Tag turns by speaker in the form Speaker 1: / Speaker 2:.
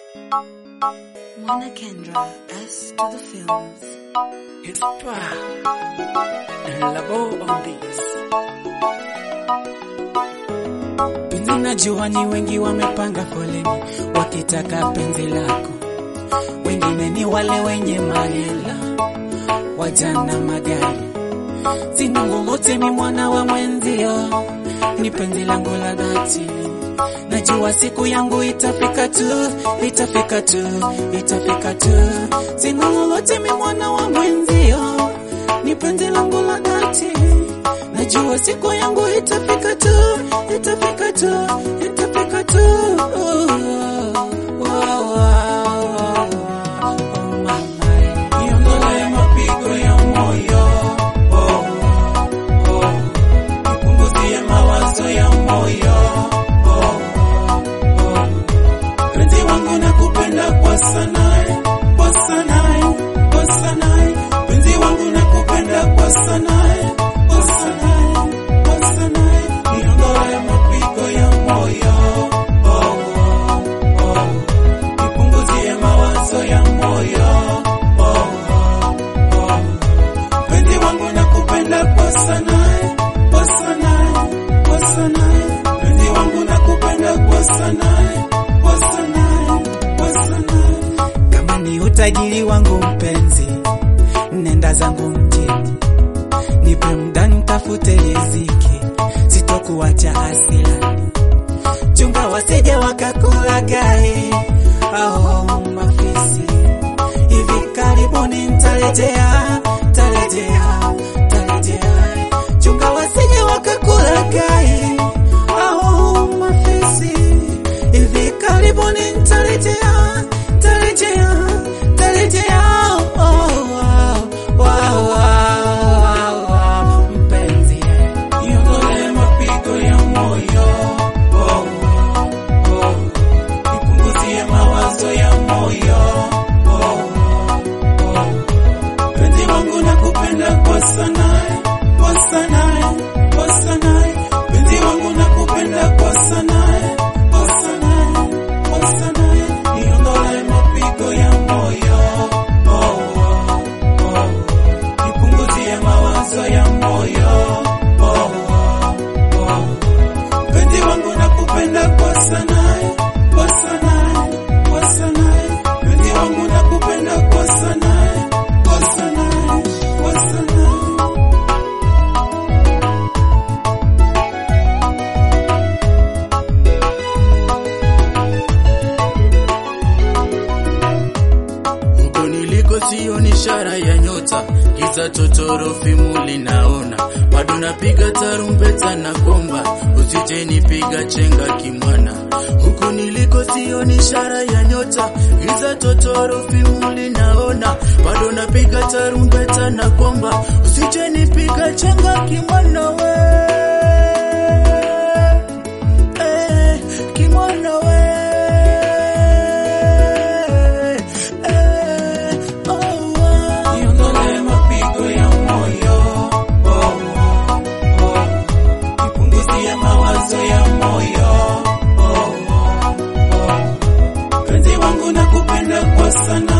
Speaker 1: Mwana Kendra, S to the films.
Speaker 2: It's pa Labo on this. Penzi najua ni wengi wamepanga foleni wakitaka penzi lako, wengine ni wale wenye mahela, wajana magari, sina lolote, mi mwana wa mwenzio, ni penzi langu la dhati. Najua siku yangu itafika tu, itafika tu, itafika tu. Sina lolote, mi mwana wa mwenzio, ni penzi langu la dhati. Najua siku yangu itafika tu, itafika tu, itafika tu. Wow, wow, wow. Oh, mama. Niondolee mapigo ya moyo. Oh, oh. Nipunguzie mawazo ya moyo. Oh, oh. Penzi wangu nakupenda kwa sana, kwa sana, kwa sana. Penzi wangu nakupenda kwa sana, kwa sana, kwa sana. Niondolee mapigo ya moyo. Oh, oh, oh. Nipunguzie mawazo ya moyo. Oh, oh, oh. Penzi wangu nakupenda kwa sana, kwa sana, kwa sana. Penzi wangu nakupenda kwa sana, kwa sana, kwa sana. Kama ni utajiri wangu mpenzi, nenda zangu mjini, nipe muda nitafute riziki, sitokuacha asilani. Chunga wasije wakakulagai, au mafisi hivi karibuni nitarejea, tarejea, tarejea. Chunga wasije wakakulagai, au mafisi hivi karibuni nitarejea, tarejea, tarejea. Oh, wow, wow, wow, wow, mpenzi, niondolee mapigo ya moyo. Oh, oh, nipunguzie mawazo ya moyo. Oh, oh, penzi wangu nakupenda kwa sana, kwa sana, kwa sana. Penzi wangu nakupenda kwa sana, kwa sana, kwa sana. Niondolee mapigo ya moyo. Oh, oh, oh. Nipunguzie mawazo ya moyo. Oh, oh, oh. Penzi wangu nakupenda kwa sana, kwa sana, kwa sana. Penzi wangu nakupenda kwa sana, kwa sana, kwa sana.
Speaker 3: Huko niliko sio ni ishara ya nyota, giza totoro fimu linaona, bado napiga tarumbeta na komba, usije nipiga chenga kimwana. Huko niliko sio ni ishara ya nyota, giza totoro fimu linaona, bado napiga tarumbeta na komba, usije nipiga chenga kimwana we. Eh, kimwana we. Eh, oh, oh.
Speaker 2: Niondolee mapigo ya moyo. Oh, oh, oh. Nipunguzie mawazo ya moyo. Oh, oh, oh. Penzi wangu nakupenda kwa sana,